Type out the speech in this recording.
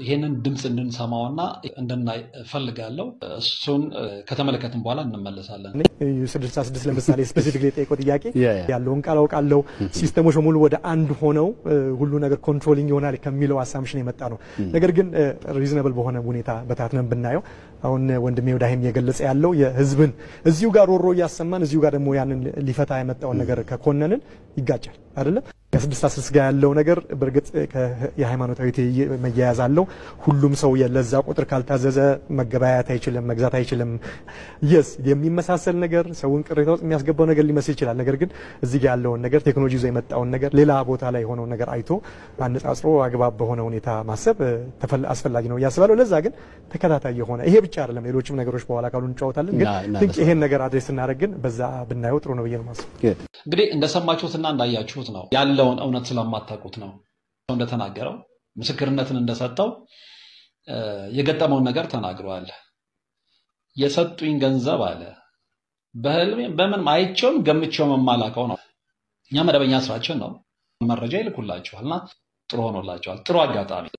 ይህንን ድምፅ እንድንሰማውና እንድናይ እፈልጋለሁ። እሱን ከተመለከትን በኋላ እንመለሳለን። ስድሳ ስድስት ለምሳሌ ስፔሲፊክ የጠየቀው ጥያቄ ያ፣ ያ። ያለውን ቃል አውቃለሁ ሲስተሞች በሙሉ ወደ አንድ ሆነው እ፣ ሁሉ ነገር ኮንትሮሊንግ ይሆናል ከሚለው አሳምሽን የመጣ ነው። ነገር ግን ሪዝነብል በሆነ ሁኔታ በታትነን ብናየው አሁን ወንድሜ ወዳይም እየገለጸ ያለው የህዝብን እዚሁ ጋር ሮሮ እያሰማን እዚሁ ጋር ደግሞ ያንን ሊፈታ የመጣውን ነገር ከኮነንን ይጋጫል አይደለም። ከስድስት አስር ጋር ያለው ነገር በእርግጥ ከ- የሃይማኖታዊ ትይይ መያያዝ አለው። ሁሉም ሰው ለዛ ቁጥር ካልታዘዘ መገበያየት አይችልም፣ መግዛት አይችልም። የስ የሚመሳሰል ነገር ሰውን ቅሬታ ውስጥ የሚያስገባው ነገር ሊመስል ይችላል። ነገር ግን እዚህ ጋር ያለውን ነገር ቴክኖሎጂ ይዞ የመጣውን ነገር ሌላ ቦታ ላይ የሆነውን ነገር አይቶ አነጻጽሮ አግባብ በሆነ ሁኔታ ማሰብ እ፣ ተፈላ- አስፈላጊ ነው እያስባለሁ። ለዛ ግን ተከታታይ የሆነ ይሄ ብቻ አይደለም፣ ሌሎችም ነገሮች በኋላ ካሉ እንጫወታለን። ግን እና- እና think ይሄን ነገር አድሬስ ስናደርግ ግን በዛ ብናየው ጥሩ ነው ብዬ ነው ማስብ። Good. እንግዲህ እንደሰማችሁትና እንዳያችሁት ነው ያለውን እውነት ስለማታውቁት ነው። ሰው እንደተናገረው ምስክርነትን እንደሰጠው እ፣ የገጠመውን ነገር ተናግረዋል። የሰጡኝ ገንዘብ አለ በህልሜ በምንም አይቼውም ገምቼውም የማላውቀው ነው። እኛ መደበኛ ስራችን ነው። መረጃ ይልኩላችኋልና ጥሩ ሆኖላችኋል። ጥሩ አጋጣሚ